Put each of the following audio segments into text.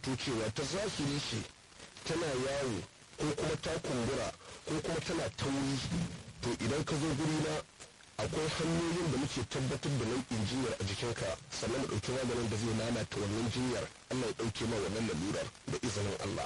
zamanto cewa ta zahiri ce tana yawo ko kuma ta kumbura ko kuma tana tauri to idan ka zo guri na akwai hanyoyin da muke tabbatar da nau'in jinyar a jikinka sannan mu ɗauki maganin da zai lalata wannan jinyar Allah ya ɗauke ma wannan lalurar da izinin Allah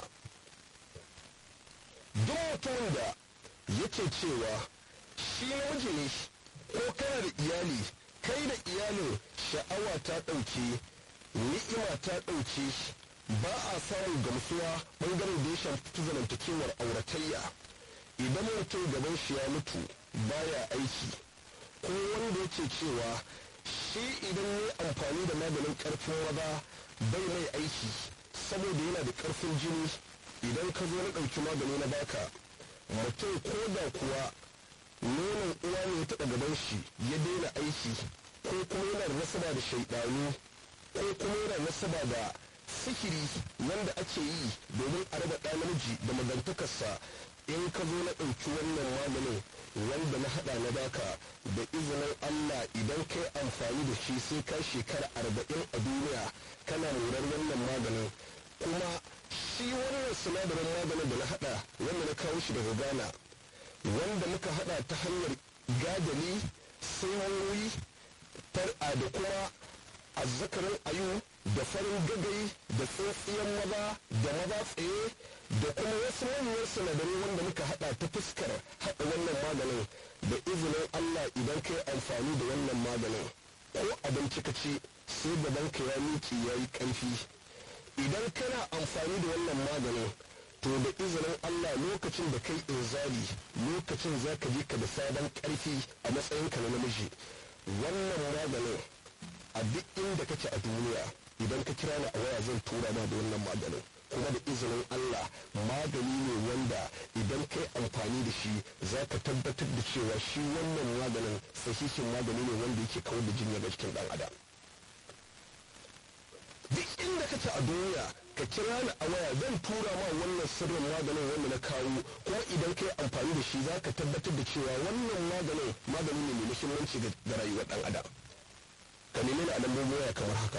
duk mutumin da yake cewa shi namiji ne ko kana da iyali kai da iyalin sha'awa ta ɗauke ni'ima ta ɗauke ba a samun gamsuwa ɓangaren da ya shafi zamantakewar auratayya idan mutum gaban shi ya mutu baya aiki ko wanda yake cewa shi idan ya amfani da maganin ƙarfin maza bai mai aiki saboda yana da ƙarfin jini idan ka zo na ɗauki magani na baka mutum ko da kuwa nonon uwa ne ya taɓa gaban shi ya daina aiki ko kuma yana da nasaba da shaiɗanu ko kuma yana nasaba da sihiri wanda ake yi domin a raba ɗa namiji da magantakarsa in ka zo na ɗauki wannan maganin wanda na haɗa na baka da izinin Allah idan ka yi amfani da shi sai ka shekara arba'in a duniya kana morar wannan maganin kuma shi wannan sinadarin maganin da na haɗa wanda na kawo shi daga Ghana wanda muka haɗa ta hanyar gadali sanyoyi da kuma azzakarin ayu da farin gagai da tsintsiyan maza da maza tsaye da kuma wasu manyan sinadarai wanda muka hada ta fuskar haɗa wannan maganin da izinin Allah idan ka yi amfani da wannan maganin ko abinci ka ci sai gaban ka ya miƙe ya yi ƙarfi idan kana amfani da wannan maganin to da izinin Allah lokacin da kai inzali lokacin za ka je ka da sabon ƙarfi a matsayinka na namiji wannan maganin a duk inda kake a duniya idan ka kira ni a waya zan tura ma da wannan maganin kuma da izinin Allah magani ne wanda idan kai amfani da shi za ka tabbatar da cewa shi wannan maganin sahihin magani ne wanda yake kawar da jinya ga jikin dan adam duk inda kake a duniya ka kira ni a waya zan tura ma wannan sirrin maganin wanda na kawo kuma idan kai amfani da shi za ka tabbatar da cewa wannan maganin magani ne mai muhimmanci ga rayuwar dan adam ka nemi ni a lambobin waya kamar haka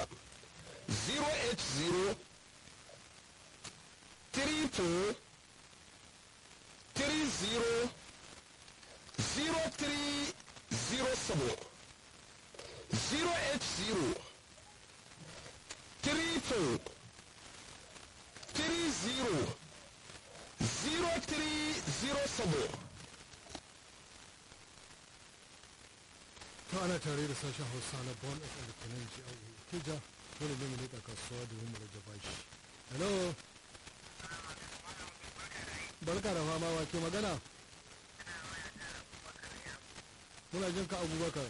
080 32 30 0307 080 32 30 0307 to ana tare da sashen hausa na bon fm da kanan ji a kija dole ne mu leƙa kasuwa domin mu rage bashi hello barka da fama wa ke magana muna jin ka abubakar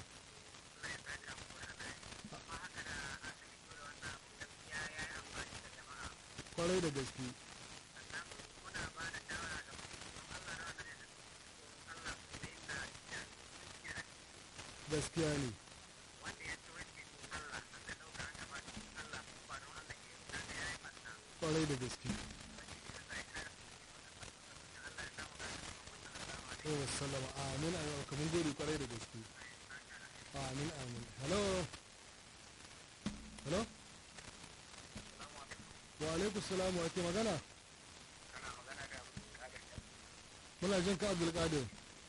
kwarai da gaske gaskiya ne kwarai da gaske oh sallama amin a yau kamar gode kwarai da gaske amin amin hello hello wa alaikum salamu wa ke magana muna jin ka abdulkadir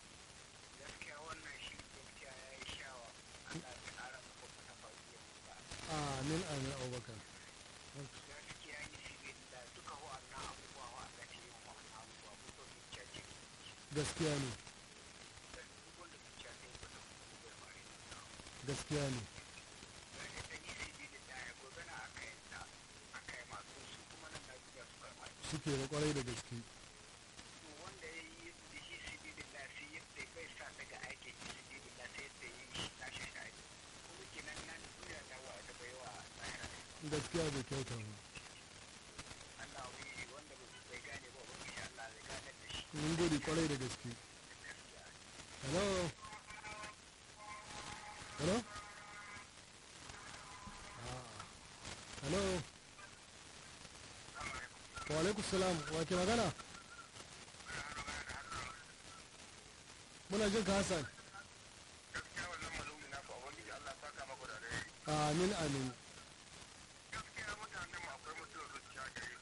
amin amin abubakar gaskiya ne gaskiya ne suke da kwarai da gaske gaskiya bai kyauta ba mun gode kwarai da gaske hello hello hello wa alaikum salam wa ke magana muna jin ka hassan amin amin gaskiya mutanen mu akwai mutuwar zuciya gare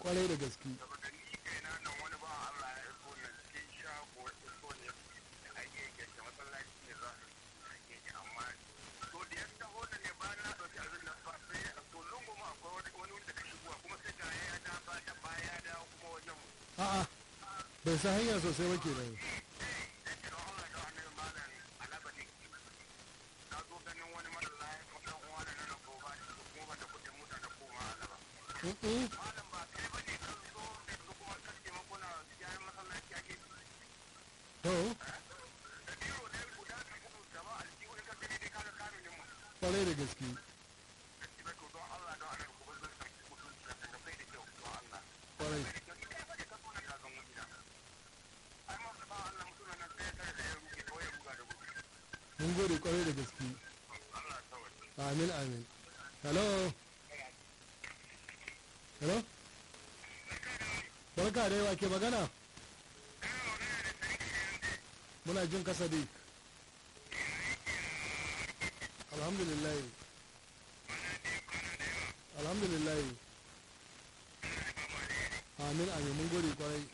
kwarai da gaske saboda ni kaina nan wani ba Allah ya iso ne cikin shago ya iso ne da ake yake da masallaci ne za su ake yi amma to da ya taho da ne ba na ɗauki abin nan ba sai a to lungu ma akwai wani wani wanda ka shigowa kuma sai ga ya da ba da baya ya dawo kuma wajen mu a'a bai sa hanya sosai ba kenan yake don Allah da annabi malam alaba ne na zo ganin wani mara lafiya ko dan uwa da nan ko ba shi kuma ba da kuɗin mota da koma alaba Mm-mm. malam ba kai bane kan zo da yanzu kuma kace makuna yayin masallaci ake to da biro ne guda ka gudu gaba aljihu in ka gani dai kaga kamilin mu kwarai da gaske da shi to don Allah don Allah ku bar zai mutunci da ka sai da kyau don Allah kwarai sai da kyau idan ka ka zo da ka zan wani da ai ma ba Allah mutunan nan sai tare da ya ruke ko ya buga da gudu mun gode kwarai da gaske Allah ya tawalla amin amin hello hello barka da yawa ke magana muna jin kasa dai alhamdulillah alhamdulillah amin amin mun gode kwarai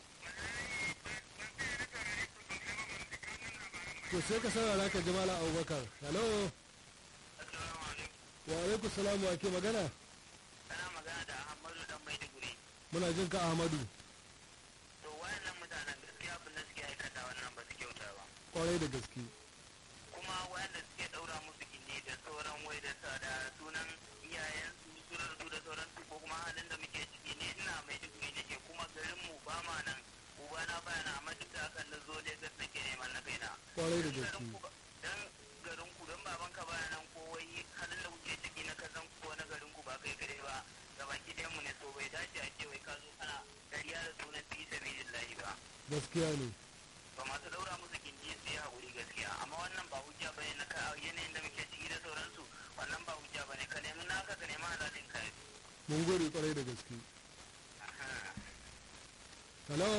to sai ka saurara ka ji mala abubakar hello assalamu alaikum wa alaikum salamu wa ke magana kana magana da Ahmadu dan Maiduguri muna jin ka ahmadu to wayannan mutanen gaskiya abin da suke aikata wannan ba su kyauta ba kwarai da gaske kuma wayanda suke daura musu gindi da sauran wai da sa da sunan iyayen su sunan su da sauran su ko kuma halin da muke ciki ne ina mai digiri nake kuma garin mu ba ma nan uba na baya na amma duk da hakan na zo Lagos nake neman na kaina kwarai da garin gaske ku ba- dan garin ku dan baban ka baya nan ko wai halin da kuke ciki na kazan ko na garin ku ba kai gare ba ga baki ɗayan mu ne so bai dace a ce wai ka zo kana dariya da sunan fi sabilillahi ba gaskiya ne ba masu daura musu gindi su yi haƙuri gaskiya amma wannan ba hujja ba ne na ka yanayin da muke ciki da sauransu wannan ba hujja ba ne ka nemi naka ka nemi halalin ka mun gode kwarai da gaske hello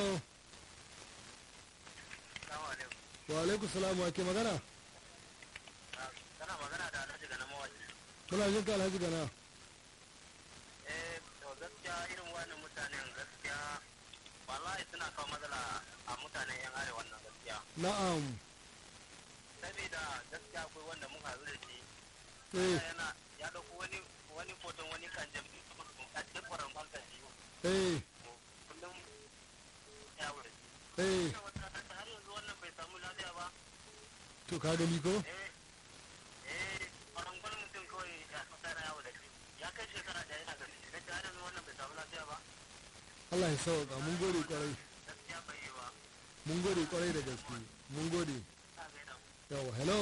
Salamu alaikum. wa alaikum salamu wa ke magana Kana magana da Alhaji ga na mawaji. muna jin ka alhaji gana Eh, to gaskiya irin wannan mutanen gaskiya wallahi suna kawo matsala a mutanen yan arewa nan gaskiya. na'am Saboda gaskiya akwai wanda mun haɗu da shi. eh Yana ya ɗauko wani wani foton wani kan jam'i a cikin kwaran bankan shi. eh Kullum ya wuri. eh har yanzu wannan bai samu lafiya ba to ka gani ko eh eh farangwal mutum kawai ya tsara yawo da shi ya kai shekara da yana gani da har yanzu wannan bai samu lafiya ba Allah ya sauka mun gode kwarai gaskiya bai yi ba mun gode kwarai da gaske mun gode ta gaida yawa hello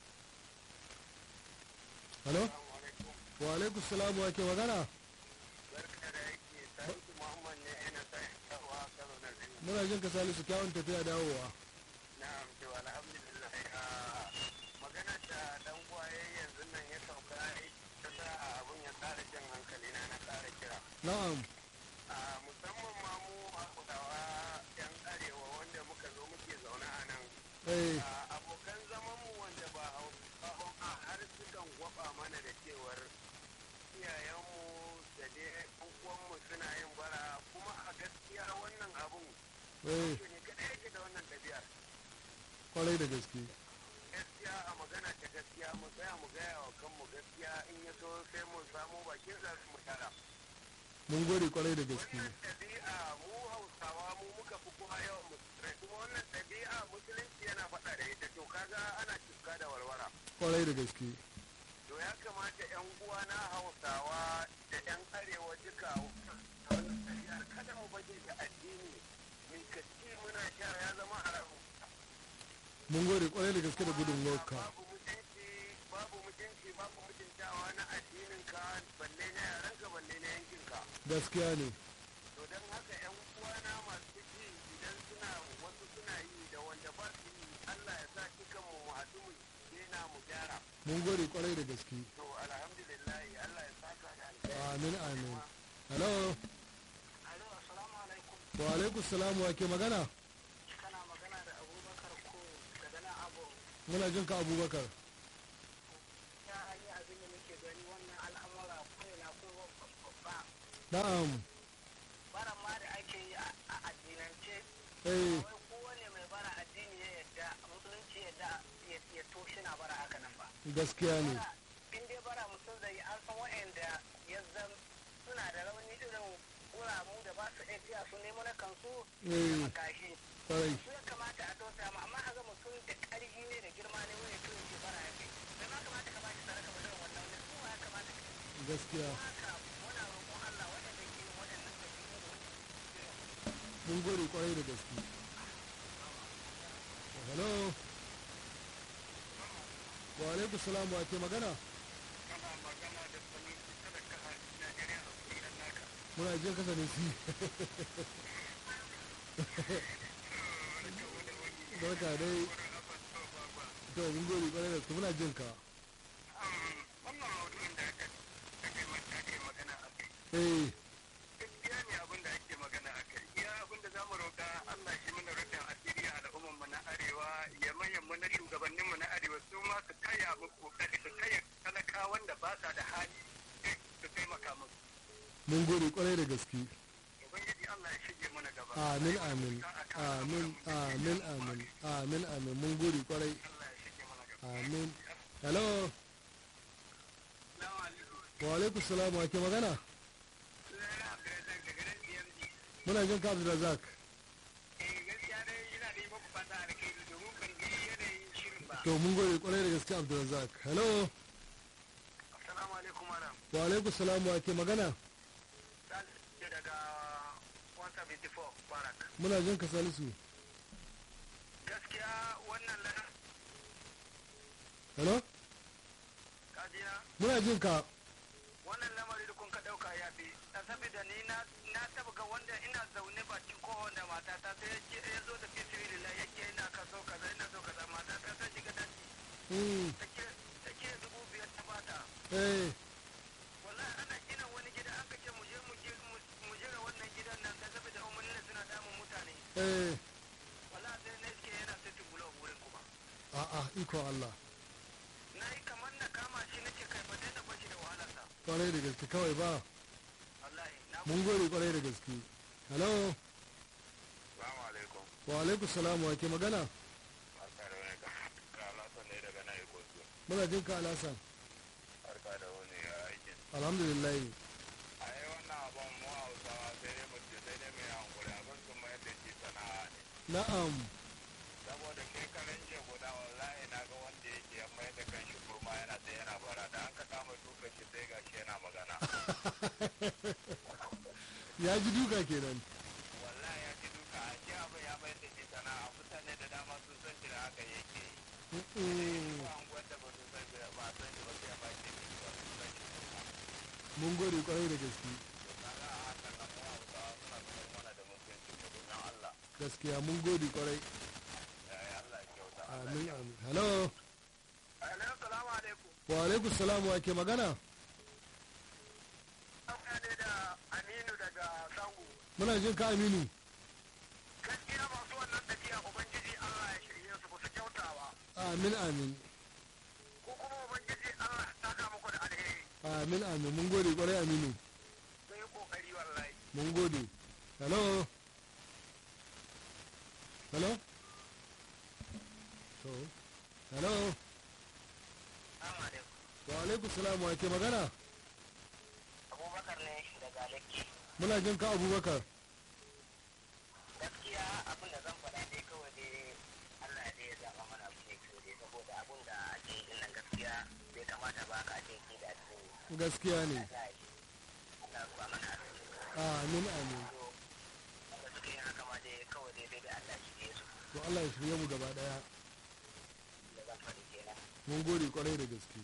hello wa alaikum salamu wa ke magana barka da yake salisu muhammad ne yana sa yawa karo na zini muna jin ka salisu kyawun tafiya dawowa na amce wa alhamdulillah ah, magana da dan gwaye yanzu nan ya sauka ta sa abun ya tsara jan hankali na na tsara kira na'am a musamman ma mu a kudawa yan arewa wanda muka zo muke zaune a nan eh a abokan zaman mu wanda ba hausawa a har sukan gwaba mana da cewar iyayenmu da dai uwanmu suna yin bara kuma a gaskiya wannan abun eh shi ne kada yake da wannan ɗabi'ar kwarai da gaske gaskiya a magana ta gaskiya mu tsaya mu gaya wa kanmu gaskiya in ya so sai mu samu bakin za mu tara mun gode kwarai da gaske wannan ɗabi'a mu hausawa mu muka fi kuma yawan musulmai kuma wannan ɗabi'a musulunci yana faɗa da ita to kaga ana cuka da walwala kwarai da gaske to ya kamata yan uwa na hausawa da yan arewa duka wannan ɗabi'ar kada mu baje da addini mai kaci muna sha ya zama haramu mun gode kwarai da gaske da gudun ka babu mutunci babu mutunci babu mutuntawa na addinin ka balle na yaranka balle na yankinka gaskiya ne to don haka yan uwana masu ji idan suna wasu suna yi da wanda ba su yi Allah ya sa dukan mu mu haɗu mu daina mu gyara mun gode kwarai da gaske to alhamdulillah Allah ya saka da alheri amin amin hello Alo assalamu alaikum wa alaikum salamu wa ke magana kana magana da Abubakar ko daga nan Abu muna jin ka abubakar ya yi abin da muke gani wannan al'amura ko na ko babba na'am bara ma eh wai kowane mai bara addini ya yadda musulunci ya yadda ya- ya to shi na bara haka nan ba gaskiya ne bara in dai bara mutum zai yi an san wa'anda ya zam suna da rauni irin wuramu da ba su iya biya su nemo na kansu Eh. da makashi kwarai su ya kamata a tausaya ma amma a ga mutum da ƙarfi ne da girma ne wani kawai ke bara ya kai da ma kamata ka bashi sadaka ba irin wannan ne kuma ya kamata ka yi gaskiya haka muna roƙon Allah waɗanda ke yin waɗannan ɗabi'u da wani mun gode kwarai da gaske hello wa alaikum salam wa ke magana kana magana da sanin talaka a Najeriya a kuɗin naka muna jin kasa ne si barka dai to mun gode kwarai da gaske muna jin ka wannan maudu'in da aka ake mata ake magana a kai eh gaskiya ne abin da ake magana a kai iya abin da zamu roƙa Allah shi mana rufin asiri a al'ummar mu na arewa ya manyan mu na shugabannin mu na arewa su ma su taya mu kokari su taya talakawan da ba sa da hali su taimaka musu mun gode kwarai da gaske ubangiji Allah ya shige mana gaba amin amin amin amin amin amin amin mun gode kwarai Allah ya shige mana gaba amin hello Assalamu alaikum wa alaikum salam wa ke magana sunana Abdulrazak daga nan DMD muna jin ka Abdulrazak eh gaskiya dai yana da yi muku fata alkhairi domin ban ji yanayin shirin ba to mun gode kwarai da gaske Abdulrazak hello assalamu alaikum madam wa alaikum salam wa ke magana Salisu daga 174 Barak muna jin ka Salisu gaskiya wannan lana hello kajiya muna jin ka wannan lamari da kun ka dauka ya fi a saboda ni na na taba ga wanda ina zaune bakin kohon da matata sai ya ce ya zo da fisiri da yake ina ka so kaza ina so kaza matata ta shiga daji mm ta ke ta ke dubu biyar ta bata eh wallahi ana gina wani gida an kace mu je mu je mu jira wannan gidan nan da saboda umarni suna damun mutane eh wallahi sai na iske yana sai tubulo wurin kuma a'a iko Allah na yi kamar na kama shi nake kai ba dai na bashi da wahalarsa kwarai da gaske kawai ba wallahi na mun gode kwarai da gaske hello Assalamu alaikum wa alaikum salam wa ke magana barka da wani ka alasan ne daga nan ikosu muna jin ka Alhassan barka da wani aikin alhamdulillah a yi wannan abin mu hausawa sai dai mu ce sai dai mai hankuri abin sun mayar da shi sana'a ne na'am saboda kai karen jiya guda wallahi na ga wanda yake ya mayar da kanshi kurma yana da yana bara da an ka kama duka shi sai gashi yana magana ya ji duka kenan wallahi ya ji duka a shi abin ya mayar da shi sana'a mutane da dama sun san shi da haka yake yi Mm-mm. ko an gwada ba su san shi da ba san shi ba sai ba shi ne ba su san shi kurma mun gode kwarai da gaske to kaga a hakan nan mu hausawa suna zubar mana da mutunci ko don Allah gaskiya mun gode kwarai ya yi Allah ya kyauta amin amin hello Assalamu alaikum. wa alaikum salam wa ke magana Ina ne da Aminu daga Sango. muna jin ka Aminu Gaskiya masu wannan tafiya Ubangiji Allah ya shirye su ba su kyauta ba. amin amin Ko kuma Ubangiji Allah ya saka muku da alheri. amin amin mun gode kwarai Aminu Sun yi kokari wallahi. mun gode hello hello to hello Assalamu alaikum wa alaikum salam wa ke magana Abubakar ne daga Lekki muna jin ka Abubakar gaskiya abin da zan faɗa dai kawai dai Allah dai ya zaɓa mana abu ne kyau dai saboda abin da ake yi din nan gaskiya bai kamata ba ka ake yi da addini gaskiya ne za a yi Allah ya ruwa mana asiri amin amin to wanda suka yi haka ma dai kawai dai dai da Allah shi ne su to Allah ya shirye mu gaba daya da zan faɗi kenan mun gode kwarai da gaske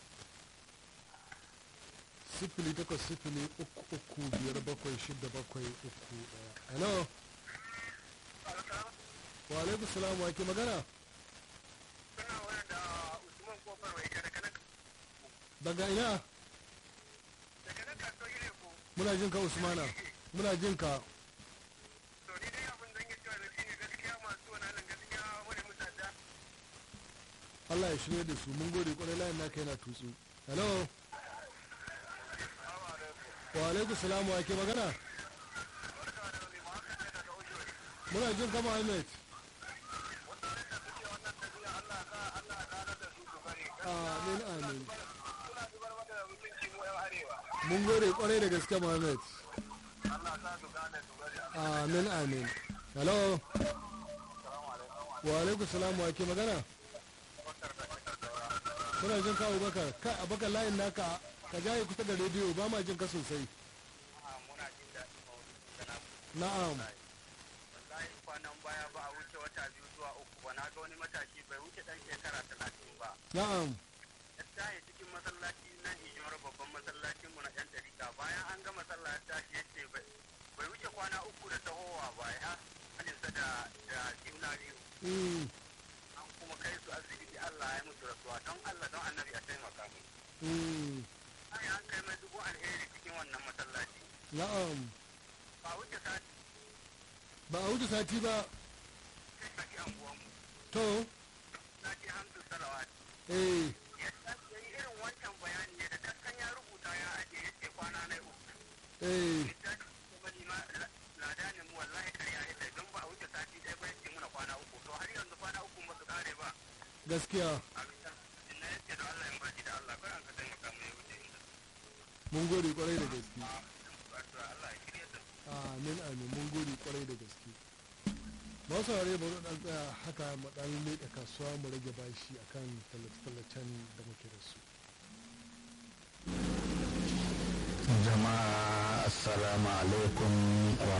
sifili takwas sifili uku uku biyar bakwai shida bakwai uku daya hello wa alaikum salam wa ke magana Suna wani da Usman Kofar Wai daga nan daga ina daga nan kasuwa ne ko. muna jin ka usmana muna jin ka To ni dai abin zan yi cewa da shi ne gaskiya masu wannan gaskiya wani mutane Allah ya shirye da su mun gode kwarai layin naka yana tutsu hello wa alaikum salam wa ke magana muna jin kama ahmed amin amin mun gode kwarai da gaske Mohammed. Amin amin. Hello. Wa alaikum salam wa ke magana? Kuna jin ka Abubakar? Kai Abubakar layin naka ka jaye kusa da rediyo ba ma jin ka sosai. Na'am. wallahi kwanan baya ba a wuce wata biyu zuwa uku ba na ga wani matashi bai wuce dan shekara talatin ba Na'am. ya tashi cikin masallaci nan ijimar babban masallacin mu na yan dariƙa bayan an gama sallah ya tashi ya ce bai bai wuce kwana uku da tahowa ba ya halinsa da da juna biyu Mm. an kuma kai su asibiti Allah ya musu rasuwa don Allah don annabi a taimaka mu Mm. ai an kai mai dubu alheri cikin wannan masallaci Na'am. ba wuce sati Ba a wuce sati ba. sai saki anguwanmu To. na je hamsu salawat Eh. ya yi irin wancan bayani ne da kaskan ya rubuta ya ajiye ya ce kwana na uku Eh. wani ma ladanin mu wallahi karya ya sai don ba a wuce sati ɗaya ba yake muna kwana uku to har yanzu kwana uku ba su kare ba Gaskiya. a bisa na yake da Allah in baki da Allah kai an ka taimaka mu ya wuce inda Mun gode kwarai da gaske. addu'a Allah ya shirya da amin amin mun gode kwarai da gaske masu saurare bari dan tsaya haka mu dan leƙa kasuwa mu rage bashi akan tallace-tallacen da muke da su jama'a assalamu alaikum wa